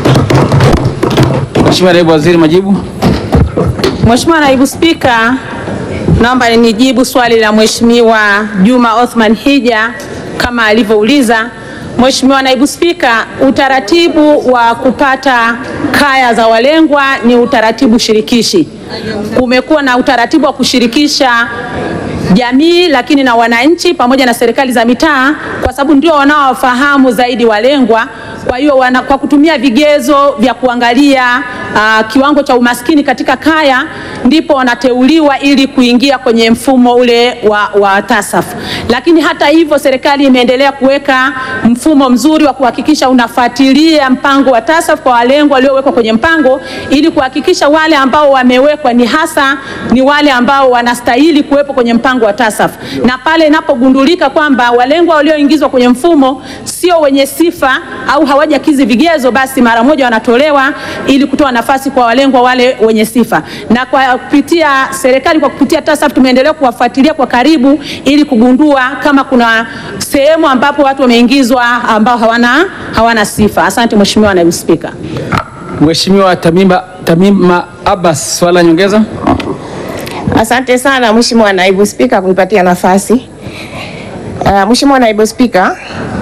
Mheshimiwa Naibu Waziri, majibu. Mheshimiwa Naibu Spika, naomba nijibu swali la Mheshimiwa Juma Othman Hija kama alivyouliza. Mheshimiwa Naibu Spika, utaratibu wa kupata kaya za walengwa ni utaratibu shirikishi. Kumekuwa na utaratibu wa kushirikisha jamii lakini na wananchi pamoja na serikali za mitaa kwa sababu ndio wanaowafahamu zaidi walengwa. Kwa hiyo wana, kwa kutumia vigezo vya kuangalia uh, kiwango cha umaskini katika kaya ndipo wanateuliwa ili kuingia kwenye mfumo ule wa, wa TASAF. Lakini hata hivyo serikali imeendelea kuweka mfumo mzuri wa kuhakikisha unafuatilia mpango wa TASAF kwa walengwa waliowekwa kwenye mpango ili kuhakikisha wale ambao wamewekwa ni hasa ni wale ambao wanastahili kuwepo kwenye mpango wa TASAF, na pale inapogundulika kwamba walengwa walioingizwa kwenye mfumo sio wenye sifa au hawajakidhi vigezo, basi mara moja wanatolewa ili kutoa nafasi kwa walengwa wale wenye sifa. Na kwa kupitia serikali, kwa kupitia TASAF tumeendelea kuwafuatilia kwa karibu ili kugundua kama kuna sehemu ambapo watu wameingizwa ambao hawana, hawana sifa. Asante Mheshimiwa Naibu Spika. Mheshimiwa Tamima, Tamima Abbas, swala la nyongeza. Asante sana Mheshimiwa Naibu Spika kunipatia nafasi. Uh, Mheshimiwa Naibu Spika,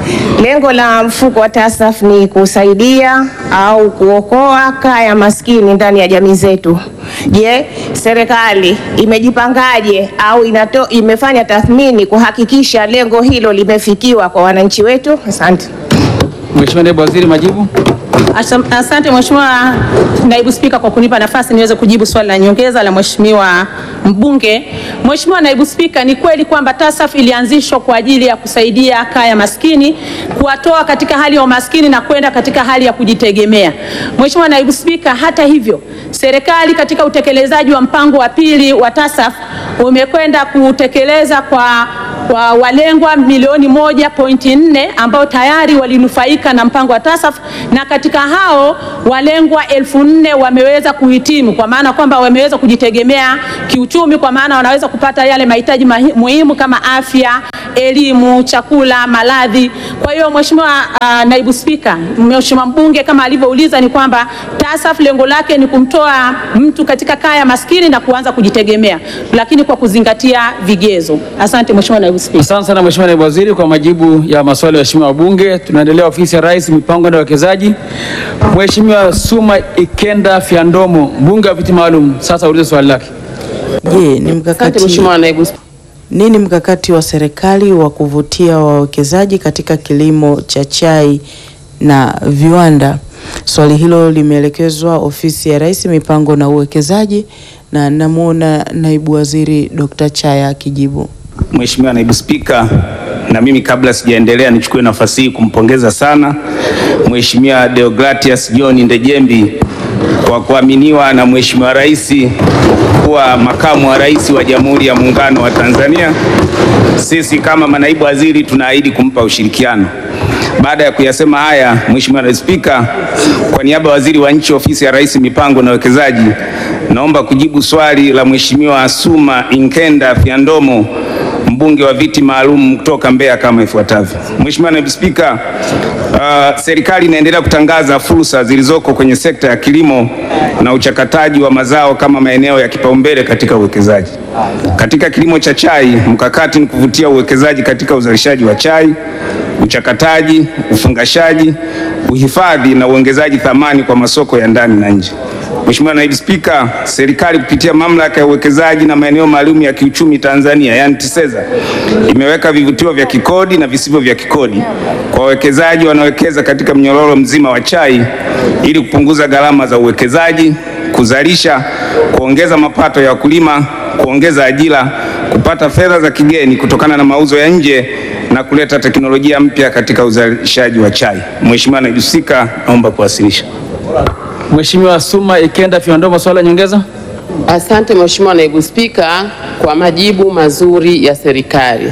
lengo la mfuko wa TASAF ni kusaidia au kuokoa kaya maskini ndani ya jamii zetu. Je, serikali imejipangaje au inato, imefanya tathmini kuhakikisha lengo hilo limefikiwa kwa wananchi wetu? Asante. Mheshimiwa Naibu Waziri, majibu. Asam- Asante Mheshimiwa Naibu Spika kwa kunipa nafasi niweze kujibu swali la nyongeza la Mheshimiwa mbunge. Mheshimiwa Naibu Spika, ni kweli kwamba TASAF ilianzishwa kwa ajili ya kusaidia kaya maskini, kuwatoa katika hali ya umaskini na kwenda katika hali ya kujitegemea. Mheshimiwa Naibu Spika, hata hivyo, serikali katika utekelezaji wa mpango wa pili wa TASAF umekwenda kutekeleza kwa kwa walengwa milioni moja pointi nne ambao tayari walinufaika na mpango wa TASAF na katika hao walengwa elfu nne wameweza kuhitimu kwa maana kwamba wameweza kujitegemea kiuchumi, kwa maana wanaweza kupata yale mahitaji mahi- muhimu kama afya, elimu, chakula, maradhi. Kwa hiyo Mheshimiwa uh, Naibu Spika, Mheshimiwa mbunge kama alivyouliza ni kwamba TASAF lengo lake ni kumtoa mtu katika kaya maskini na kuanza kujitegemea, lakini kwa kuzingatia vigezo. Asante Mheshimiwa Naibu Spika. Asante sana Mheshimiwa Naibu Waziri kwa majibu ya maswali ya waheshimiwa wabunge. Tunaendelea ofisi ya Rais, mipango na uwekezaji. Mheshimiwa Suma Ikenda Fyandomo, mbunge wa viti maalum, sasa ulize swali lake. Je, ni mkakati Mheshimiwa Naibu nini mkakati wa serikali wa kuvutia wawekezaji katika kilimo cha chai na viwanda? Swali hilo limeelekezwa ofisi ya Rais, mipango na uwekezaji, na namwona naibu waziri Dr. Chaya akijibu. Mheshimiwa Naibu Spika, na mimi kabla sijaendelea nichukue nafasi hii kumpongeza sana Mheshimiwa Deogratias John Ndejembi kwa kuaminiwa na Mheshimiwa Rais kuwa makamu wa rais wa Jamhuri ya Muungano wa Tanzania. Sisi kama manaibu waziri tunaahidi kumpa ushirikiano. Baada ya kuyasema haya, Mheshimiwa Naibu Spika, kwa niaba ya Waziri wa Nchi, Ofisi ya Rais, Mipango na Uwekezaji, naomba kujibu swali la Mheshimiwa Suma Inkenda Fyandomo mbunge wa viti maalum kutoka Mbeya kama ifuatavyo. Mheshimiwa Naibu Spika, uh, serikali inaendelea kutangaza fursa zilizoko kwenye sekta ya kilimo na uchakataji wa mazao kama maeneo ya kipaumbele katika uwekezaji. Katika kilimo cha chai, mkakati ni kuvutia uwekezaji katika uzalishaji wa chai, uchakataji, ufungashaji, uhifadhi na uongezaji thamani kwa masoko ya ndani na nje. Mheshimiwa Naibu Spika, serikali kupitia mamlaka ya uwekezaji na maeneo maalum ya kiuchumi Tanzania, yani TISEZA, imeweka vivutio vya kikodi na visivyo vya kikodi kwa wawekezaji wanaowekeza katika mnyororo mzima wa chai ili kupunguza gharama za uwekezaji, kuzalisha, kuongeza mapato ya wakulima, kuongeza ajira, kupata fedha za kigeni kutokana na mauzo ya nje na kuleta teknolojia mpya katika uzalishaji wa chai. Mheshimiwa Naibu Spika, naomba kuwasilisha. Mheshimiwa Suma Ikenda Fyandomo, swali la nyongeza. Asante Mheshimiwa Naibu Spika kwa majibu mazuri ya serikali.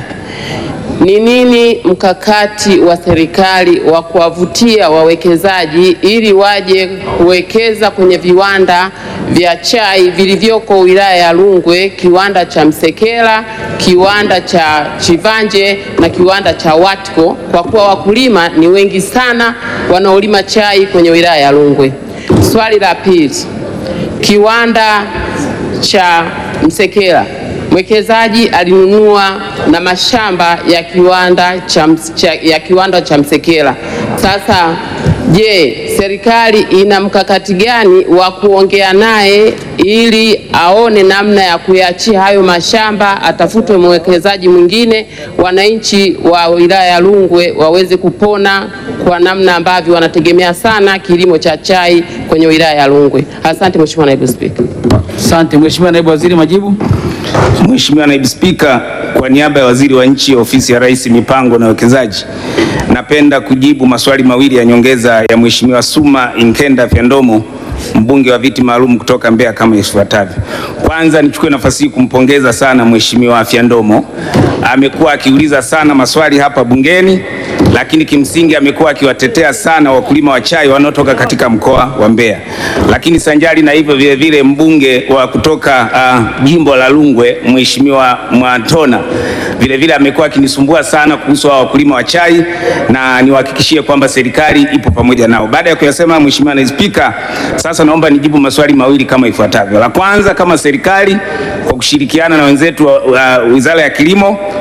Ni nini mkakati wa serikali wa kuwavutia wawekezaji ili waje kuwekeza kwenye viwanda vya chai vilivyoko wilaya ya Rungwe, kiwanda cha Msekela, kiwanda cha Chivanje na kiwanda cha Watco, kwa kuwa wakulima ni wengi sana wanaolima chai kwenye wilaya ya Rungwe. Swali la pili, kiwanda cha Msekela mwekezaji alinunua na mashamba ya kiwanda cha, ms- cha, ya kiwanda cha Msekela. Sasa je, serikali ina mkakati gani wa kuongea naye ili aone namna ya kuyaachia hayo mashamba, atafutwe mwekezaji mwingine, wananchi wa wilaya ya Rungwe waweze kupona kwa namna ambavyo wanategemea sana kilimo cha chai kwenye wilaya ya Rungwe. Asante Mheshimiwa Naibu Spika. Asante Mheshimiwa Naibu Waziri, majibu. Mheshimiwa Naibu Spika, kwa niaba ya Waziri wa Nchi, Ofisi ya Rais, Mipango na Uwekezaji, napenda kujibu maswali mawili ya nyongeza ya Mheshimiwa Suma Inkenda Fyandomo, mbunge wa viti maalum kutoka Mbeya kama ifuatavyo. Kwanza nichukue nafasi hii kumpongeza sana Mheshimiwa Fyandomo. Amekuwa akiuliza sana maswali hapa bungeni, lakini kimsingi amekuwa akiwatetea sana wakulima wa chai wanaotoka katika mkoa wa Mbeya. Lakini sanjari na hivyo vile vile mbunge wa kutoka uh, jimbo la Rungwe Mheshimiwa Mwantona vile vile amekuwa akinisumbua sana kuhusu hao wakulima wa chai, na niwahakikishie kwamba serikali ipo pamoja nao. Baada ya kuyasema, Mheshimiwa Naibu Spika, sasa naomba nijibu maswali mawili kama ifuatavyo. La kwanza, kama serikali kwa kushirikiana na wenzetu wa wa Wizara ya Kilimo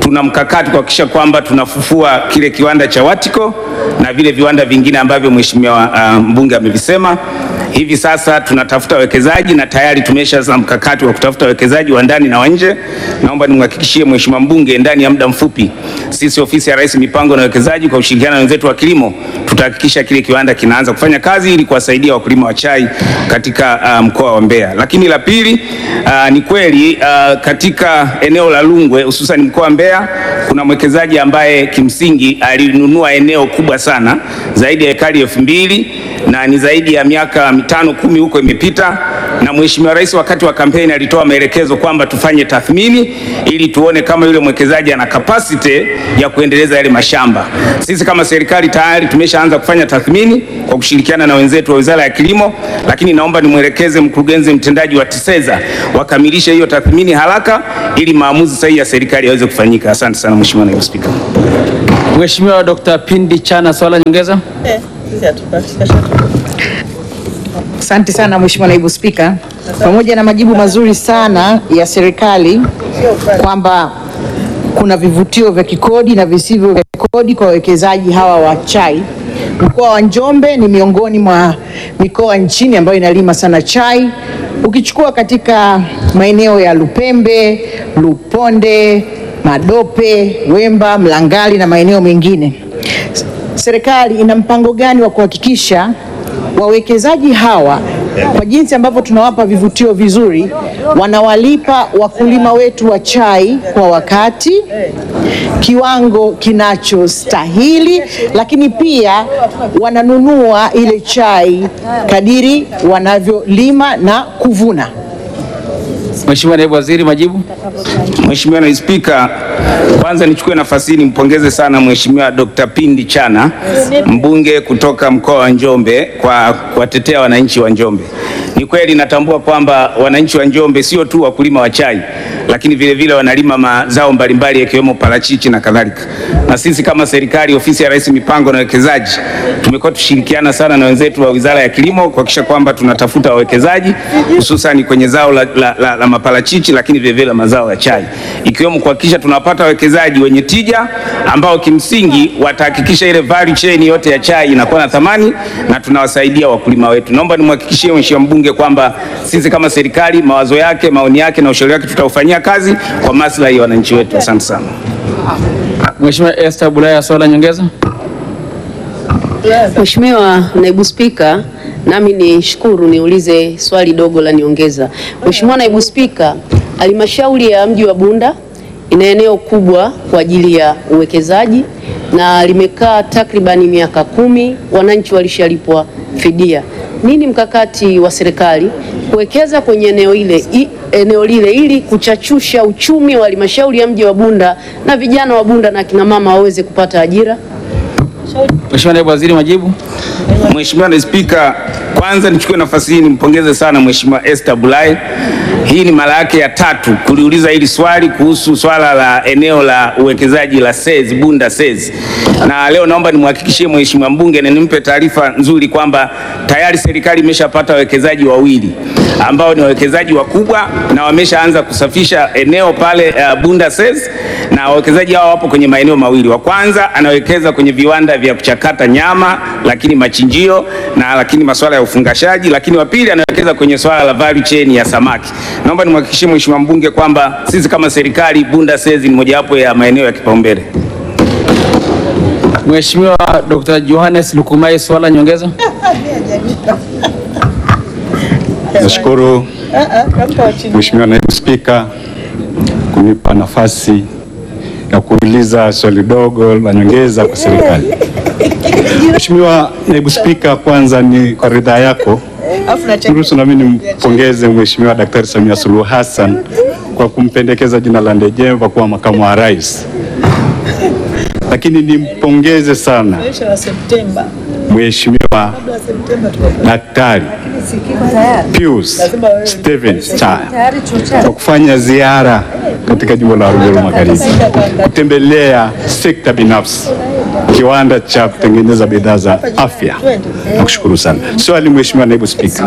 tuna mkakati kuhakikisha kwamba tunafufua kile kiwanda cha Watiko na vile viwanda vingine ambavyo mheshimiwa uh, mbunge amevisema. Hivi sasa tunatafuta wawekezaji na tayari tumeshaanza mkakati wa kutafuta wawekezaji wa ndani na wa nje. Naomba nimhakikishie mheshimiwa mbunge, ndani ya muda mfupi sisi ofisi ya Rais mipango na uwekezaji kwa ushirikiano na wenzetu wa kilimo tutahakikisha kile kiwanda kinaanza kufanya kazi ili kuwasaidia wakulima wa chai katika uh, mkoa wa Mbeya. Lakini la pili, uh, ni kweli uh, katika eneo la Rungwe hususan mkoa wa Mbeya kuna mwekezaji ambaye kimsingi alinunua eneo kubwa sana zaidi ya ekari elfu mbili na ni zaidi ya miaka mitano kumi huko imepita, na Mheshimiwa Rais wakati wa kampeni alitoa maelekezo kwamba tufanye tathmini ili tuone kama yule mwekezaji ana capacity ya kuendeleza yale mashamba. Sisi kama serikali tayari tumeshaanza kufanya tathmini kwa kushirikiana na wenzetu wa Wizara ya Kilimo, lakini naomba nimwelekeze mkurugenzi mtendaji wa TISEZA wakamilishe hiyo tathmini haraka ili maamuzi sahihi ya serikali yaweze kufanyika. Asante sana Mheshimiwa Naibu Spika. Mheshimiwa Dr. Pindi Chana, swala nyongeza. Asante sana Mheshimiwa Naibu Spika, pamoja na majibu mazuri sana ya serikali kwamba kuna vivutio vya kikodi na visivyo vya kodi kwa wawekezaji hawa wa chai. Mkoa wa Njombe ni miongoni mwa mikoa nchini ambayo inalima sana chai. Ukichukua katika maeneo ya Lupembe, Luponde, Madope, Wemba, Mlangali na maeneo mengine, serikali ina mpango gani wa kuhakikisha wawekezaji hawa kwa jinsi ambavyo tunawapa vivutio vizuri, wanawalipa wakulima wetu wa chai kwa wakati, kiwango kinachostahili, lakini pia wananunua ile chai kadiri wanavyolima na kuvuna. Mheshimiwa Naibu Waziri, majibu. Mheshimiwa Naibu Spika, kwanza nichukue nafasi hii nimpongeze sana Mheshimiwa Dr. Pindi Chana, mbunge kutoka mkoa wa Njombe kwa kuwatetea wananchi wa Njombe. Ni kweli natambua kwamba wananchi wa Njombe sio tu wakulima wa chai, lakini vile vile wanalima mazao mbalimbali yakiwemo parachichi na kadhalika. Na sisi kama serikali, ofisi ya Rais mipango na uwekezaji, tumekuwa tushirikiana sana na wenzetu wa Wizara ya Kilimo kuhakikisha kwamba tunatafuta wawekezaji hususan kwenye zao la, la, la, la maparachichi, lakini vile vile mazao ya chai, ikiwemo kuhakikisha tunapata wawekezaji wenye tija ambao kimsingi watahakikisha ile value chain yote ya chai inakuwa na thamani na tunawasaidia wakulima wetu. Naomba nimhakikishie Mheshimiwa mbunge kwamba sisi kama serikali mawazo yake, maoni yake na ushauri wake tutaufanyia kazi kwa maslahi ya wananchi wetu. Asante sana. Mheshimiwa Esther Bulaya, swala nyongeza. Mheshimiwa Naibu Spika, nami nishukuru niulize swali dogo la niongeza. Mheshimiwa Naibu Spika, halmashauri ya mji wa Bunda ina eneo kubwa kwa ajili ya uwekezaji na limekaa takribani miaka kumi, wananchi walishalipwa fidia. Nini mkakati wa serikali kuwekeza kwenye eneo ile, i, eneo lile ili kuchachusha uchumi wa halmashauri ya mji wa Bunda na vijana wa Bunda na akina mama waweze kupata ajira? Mheshimiwa Naibu Waziri, majibu. Mheshimiwa Naibu Spika, kwanza nichukue nafasi hii nimpongeze sana Mheshimiwa Esther Bulai. Hii ni mara yake ya tatu kuliuliza hili swali kuhusu swala la eneo la uwekezaji la SEZ Bunda SEZ, na leo naomba nimhakikishie Mheshimiwa mbunge na nimpe taarifa nzuri kwamba tayari serikali imeshapata wawekezaji wawili ambao ni wawekezaji wakubwa na wameshaanza kusafisha eneo pale uh, Bunda SEZ na wawekezaji hao wapo kwenye maeneo mawili. Wa kwanza anawekeza kwenye viwanda vya kuchakata nyama, lakini machinjio na lakini masuala ya ufungashaji, lakini wa pili anawekeza kwenye swala la value chain ya samaki. Naomba nimhakikishie Mheshimiwa mbunge kwamba sisi kama serikali Bunda SEZ ni mojawapo ya maeneo ya kipaumbele. Mheshimiwa Dr. Johannes Lukumai, swala nyongeza. Nashukuru Mheshimiwa Naibu Spika kunipa nafasi ya kuuliza swali dogo la nyongeza kwa serikali. Mheshimiwa Naibu Spika, kwanza ni kwa ridhaa yako niruhusu nami nimpongeze Mheshimiwa Daktari Samia Suluhu Hassan kwa kumpendekeza jina la Ndejemba kuwa makamu wa rais, lakini nimpongeze sana Mheshimiwa Daktari Pius Steven Chaya kwa kufanya ziara katika jimbo la Ruguru Magharibi, kutembelea sekta binafsi, kiwanda cha kutengeneza bidhaa za afya. Nakushukuru sana. Swali, Mheshimiwa Naibu Spika,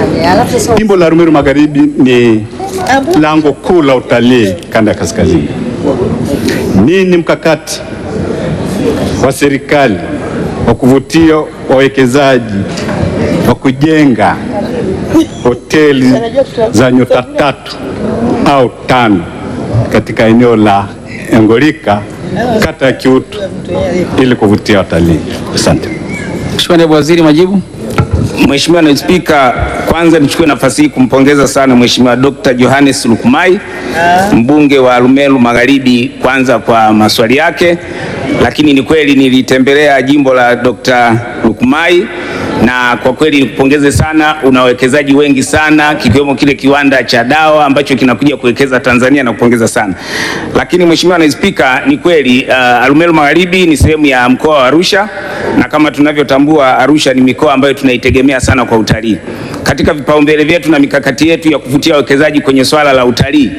jimbo la Rumeru Magharibi ni lango kuu la utalii kanda ya kaskazini. nini mkakati wa serikali wa kuvutia wawekezaji wa kujenga hoteli za nyota tatu au tano katika eneo la Engolika kata ya Kiutu ili kuvutia watalii. Asante. Mheshimiwa Naibu Waziri, majibu. Mheshimiwa Naibu Spika, kwanza nichukue nafasi hii kumpongeza sana Mheshimiwa Dr. Johannes Lukumai mbunge wa Arumeru Magharibi, kwanza kwa maswali yake, lakini ni kweli nilitembelea jimbo la Dr. Lukumai na kwa kweli nikupongeze sana, una wawekezaji wengi sana kikiwemo kile kiwanda cha dawa ambacho kinakuja kuwekeza Tanzania na kupongeza sana. Lakini Mheshimiwa Naibu Spika, ni kweli uh, Arumeru Magharibi ni sehemu ya mkoa wa Arusha na kama tunavyotambua Arusha ni mikoa ambayo tunaitegemea sana kwa utalii. Katika vipaumbele vyetu na mikakati yetu ya kuvutia wawekezaji kwenye swala la utalii